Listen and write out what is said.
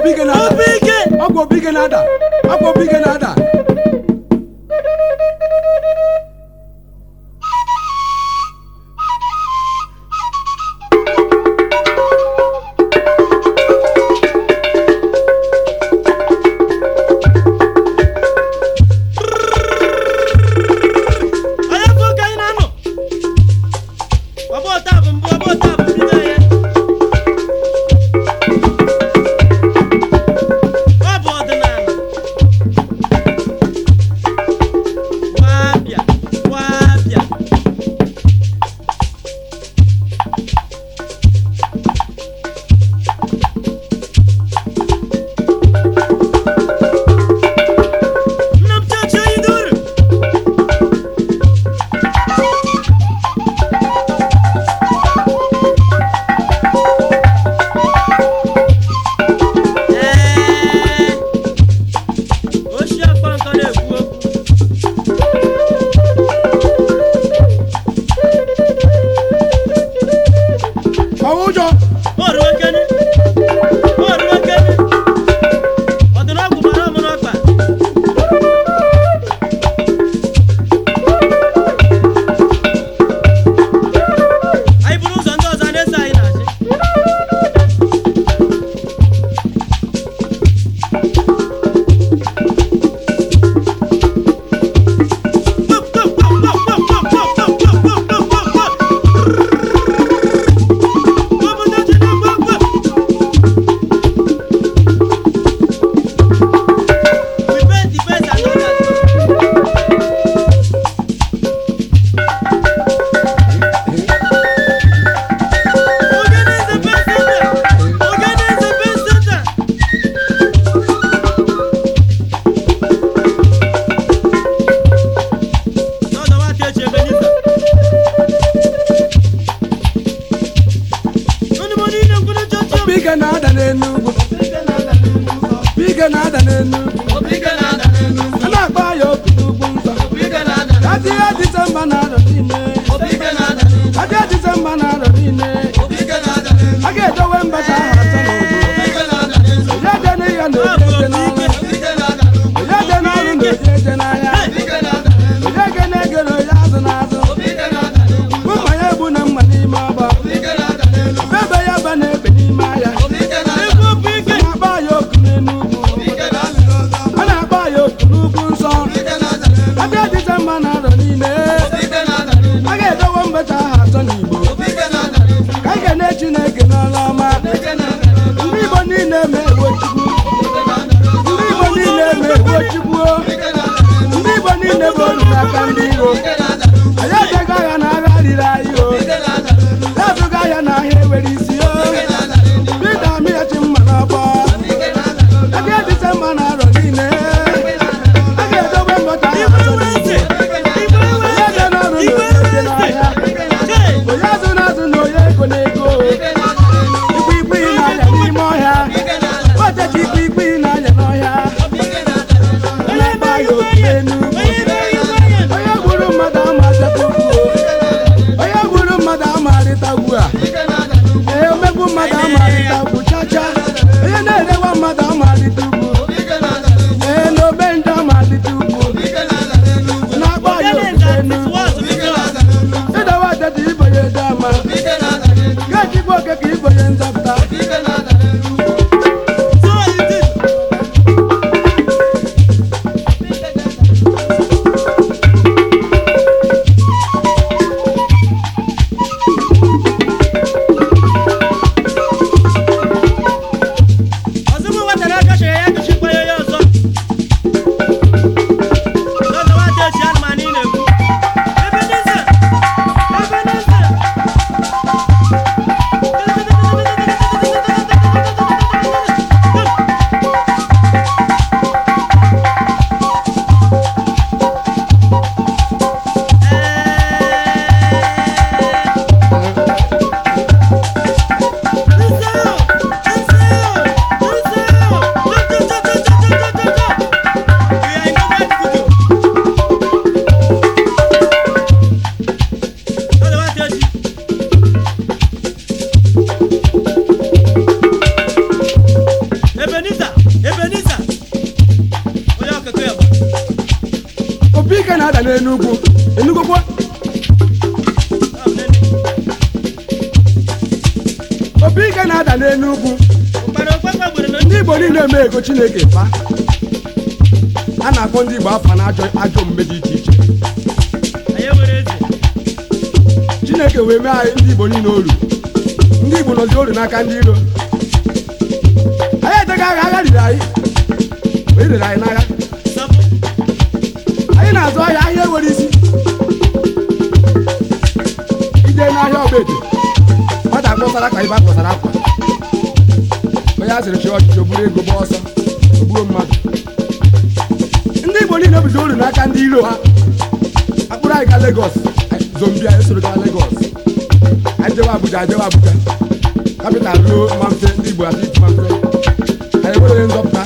obi ike na-ada obi ike ọgwụ obi ike na-ada ọgwụ obi ike na-ada onye bụ oke anyị na-anọ ọbụ ọta bụ mbụ ọbụ ọta bụ bido ya ọ bụ ọdịnala wabịa wabịa nna m chachi oyi duru Ee, oshi akpa nkọ na-ekwu okwu ọwụ ụjọ oruokene oruokene ọdịnọgwụ mara ọmụ n'ọkpa anyị buru ụzọ ndị ọzọ a na-eso anyị na-achị We pay the best and others. Ogene is the best center. Ogene is the best center. N'ọdọ wa ka eji ebe nisa. Onye mo niile nkwuru chọchọ. obi ike na-ada n'Enugwu obi ike na-ada n'Enugwu a na-akpọ ya obi n'ugwu nsọ adịghị disemba na-arọ niile adịghị disemba na-arọ niile a ga-edowe mbata ahụ atọ n'obodo onye je n'ihe na oje eje n'ọrụ onye je n'ọrụ na oje eje n'ahịa onye ge na-ege na onye azụ n'azụ ụmụ ya egbu na mma n'ime ọgba ebe ya ba na-ebe n'ime ahịa Ekwu okwu ike. a na-akpọ ya oku n'Enugwu a na-akpọ ya oku n'ugwu nsọ adịghị disemba na-arọ niile a ga-edowe mbata ahụ atọ n'Igbo ka anyị ga-ene Chineke n'ọrụ ọma ndị Igbo niile ma-ewo Chukwu ndị Igbo niile ma-ewo Chukwu ndị Igbo niile bụ olu n'aka ndị iro anyị ejeghị agha na agha riri anyị o ezụga ahịa na ahịa ewere isi o Pita amịghachi mma n'ọgbọ adịghị disemba na-arọ niile a ga-edobe mbata ahụ atọ n'Igbo onye je n'ọrụ na onye je n'ahịa onye azụ na-azụ na onye ego na-ego ikwu ikwu ị na-anya n'ime ọhịa ochechi ikwu ikwu ị na-anya n'ọhịa obi ike na-ada n'enugwu enugokwa Ọ bụ nene. obi ike na-ada n'enugwu ụkpara okpekpe gburu na ndị igbo niile eme ego chineke fa a na-akpọ ndị igbo afa na ajọ ajọ omume dị iche iche anyị nwere eze chineke wee mee anyị ndị igbo niile oru ndị igbo nọzi oru n'aka ndị iro anyị eteghị agha agha riri anyị wee rere anyị n'agha sọpụ anyị na-azụ ahịa ahịa enwere isi ije n'ahịa ọgbaete nwata akpọsara ka ibe akpọsara akwa onye a sịrị chi ọchịchị o buru ego gba ọsọ o gbuo mmadụ ndị igbo niile bụzi oru n'aka ndị iro ha akpụrụ anyị ga legos zombi anyị soro gaa legos anyị jewe abuja jewe abuja kapital ruo mamfe ndị igbo adị mamfe anyị nwere onye nzọpụta